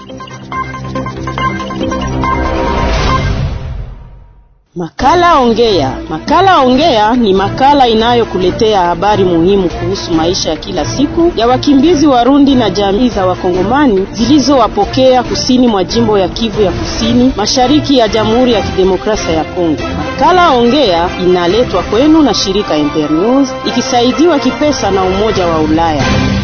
Makala Ongea. Makala Ongea ni makala inayokuletea habari muhimu kuhusu maisha ya kila siku ya wakimbizi Warundi na jamii za Wakongomani zilizowapokea kusini mwa jimbo ya Kivu ya Kusini, mashariki ya Jamhuri ya Kidemokrasia ya Kongo. Makala Ongea inaletwa kwenu na shirika Internews ikisaidiwa kipesa na Umoja wa Ulaya.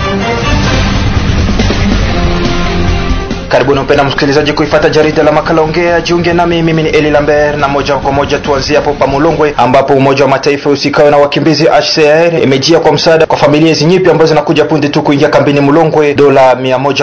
Karibuni mpenda msikilizaji kuifata jarida la makala ongea. Jiunge nami, mimi ni Eli Lambert, na moja kwa moja tuanzie hapo pa Mulongwe ambapo Umoja wa Mataifa usikao na wakimbizi HCR imejia kwa msaada kwa familia hizi nyipya ambazo zinakuja punde tu kuingia kambini Mulongwe. Dola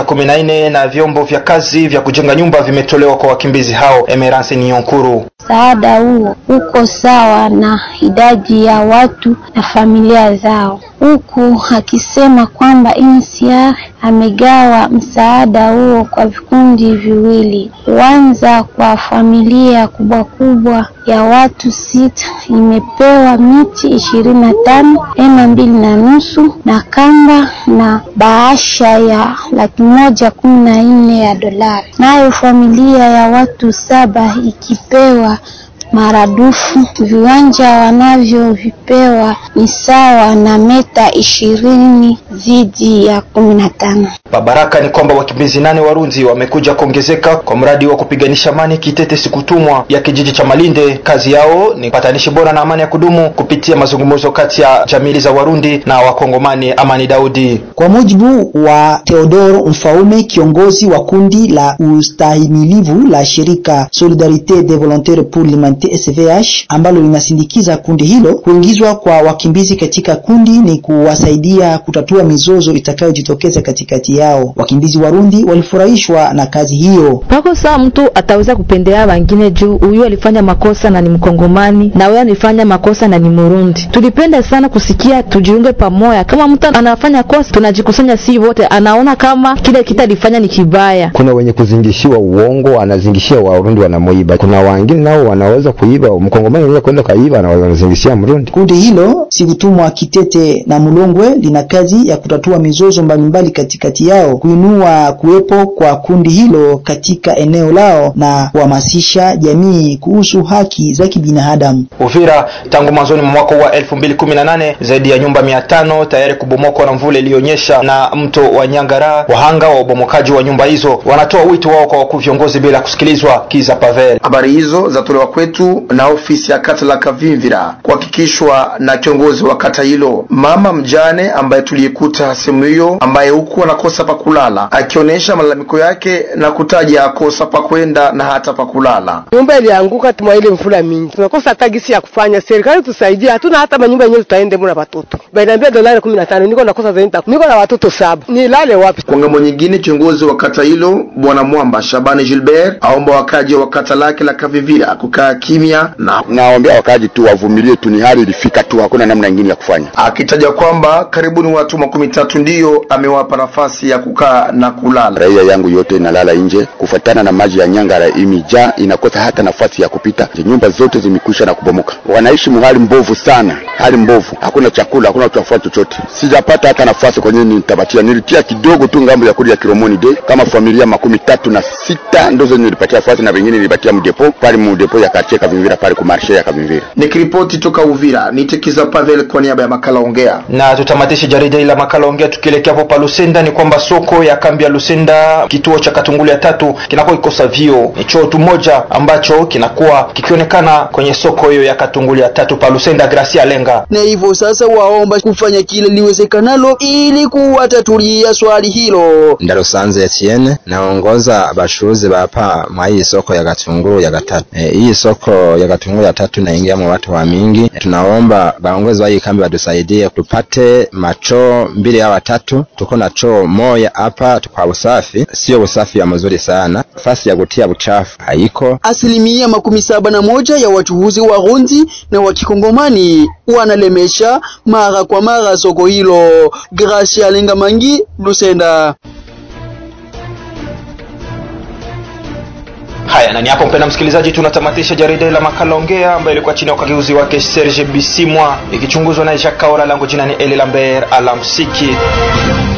114 na vyombo vya kazi vya kujenga nyumba vimetolewa kwa wakimbizi hao. Emerance Niyonkuru Msaada huo uko sawa na idadi ya watu na familia zao, huku akisema kwamba UNHCR amegawa msaada huo kwa vikundi viwili. Kwanza kwa familia kubwa kubwa ya watu sita imepewa miti ishirini na tano ema mbili na nusu na kamba na bahasha ya laki moja kumi na nne ya dolari, nayo familia ya watu saba ikipewa maradufu. Viwanja wanavyovipewa ni sawa na meta ishirini zidi ya kumi na tano. Babaraka ni kwamba wakimbizi nane Warundi wamekuja kuongezeka kwa mradi wa kupiganisha amani Kitete Sikutumwa ya kijiji cha Malinde. Kazi yao ni patanishi bora na amani ya kudumu kupitia mazungumzo kati ya jamii za Warundi na Wakongomani. Amani Daudi. Kwa mujibu wa Theodoro Mfaume, kiongozi wa kundi la ustahimilivu la shirika Solidarite des Volontaires pour l'Humanité SVH ambalo linasindikiza kundi hilo, kuingizwa kwa wakimbizi katika kundi ni kuwasaidia kutatua mizozo itakayojitokeza katikati yao. Wakimbizi Warundi walifurahishwa na kazi hiyo. Pako saa mtu ataweza kupendelea wengine juu huyu alifanya makosa na ni Mkongomani na wewe alifanya makosa na ni Murundi. Tulipenda sana kusikia tujiunge pamoja. Kama mtu anafanya kosa, tunajikusanya si wote, anaona kama kile kitu alifanya ni kibaya. Kuna wenye kuzingishiwa uongo, anazingishia Warundi wanamoiba. Kuna wengine nao wanaweza kuiba, Mkongomani anaweza kwenda kaiba na wanazingishia Mrundi. Kundi hilo Sikutumwa Kitete na Mulongwe lina kazi ya kutatua mizozo mbalimbali katikati yao, kuinua kuwepo kwa kundi hilo katika eneo lao na kuhamasisha jamii kuhusu haki za kibinadamu. Uvira, tangu mwanzoni mwa mwaka wa 2018 zaidi ya nyumba 500 tayari kubomokwa na mvula iliyonyesha na mto wa Nyangara. Wahanga wa ubomokaji wa nyumba hizo wanatoa wito wao kwa wakuu viongozi bila kusikilizwa. Kiza Pavel. Habari hizo zatolewa kwetu na ofisi ya kata la Kavimvira kuhakikishwa na kiongozi wa kata hilo, mama mjane ambaye tuliyekuta sehemu hiyo, ambaye huku anakosa pa kulala, akionyesha malalamiko yake na kutaja kosa pa kwenda na hata pa kulala. Nyumba ilianguka tuma ile mvula mingi, tunakosa hata gisi ya kufanya. Serikali tusaidie, hatuna hata manyumba yenyewe tutaende muna watoto bainaambia dolari kumi na tano niko nakosa zaidi, niko na watoto saba, nilale wapi? Kwa ngambo nyingine, kiongozi wa kata hilo bwana Mwamba Shabani Gilbert aomba wakaji wa kata lake la Kavivira kukaa kimya na naombea wakaji tu wavumilie tu, ni hali ilifika tu, hakuna namna nyingine ya kufanya, akitaja kwamba karibuni watu makumi tatu ndiyo amewapa nafasi ya kukaa na kulala. Raia yangu yote inalala nje kufuatana na maji ya Nyangara imejaa, inakosa hata nafasi ya kupita. Nyumba zote zimekwisha na kubomoka, wanaishi muhali mbovu sana, hali mbovu, hakuna chakula, hakuna chakula chochote. Sijapata hata nafasi kwenye nitapatia, nilitia kidogo tu ngambo ya kuli ya Kiromoni de kama familia makumi tatu na sita ndo zenye nilipatia nafasi na vingine nilipatia mdepo pale mudepo ya kartie Kavimvira pale kumarshe ya Kavimvira. Nikiripoti toka Uvira, nitekiza Pavel kwa niaba ya makala ongea. Na tutamatishe jarida ila makala ongea tukielekea hapo pa Lusenda. Ni kwamba soko ya kambi ya Lusenda, kituo cha Katungulu ya tatu kinakuwa kikosa vio. Ni choo tu moja ambacho kinakuwa kikionekana kwenye soko hiyo ya Katungulu ya tatu pa Lusenda. Gracia Lenga na hivyo sasa waomba kufanya kile liwezekanalo ili kuwatatulia swali hilo. Ndarusanze Etienne naongoza bashuruzi bapa mwa hii soko ya Gatunguru ya gatatu. E, hii soko ya Gatunguru ya tatu naingia mwa watu wa mingi. E, tunaomba baongozi wa hii kambi watusaidie tupate machoo mbili au watatu. Tuko na choo moja hapa kwa usafi, sio usafi ya mzuri sana, nafasi ya kutia uchafu haiko. Asilimia makumi saba na moja ya wachuuzi wa Rundi na wa Kikongomani wanalemesha mara kwa mara soko hilo. Gracia Lenga Mangi, Lusenda. Haya, na ni hapo mpenda msikilizaji, tunatamatisha jarida la makala ongea ambayo ilikuwa chini ya ukageuzi wake Serge Bisimwa, ikichunguzwa na Jacques Kaora. Langu jina ni Eli Lambert, alamsiki.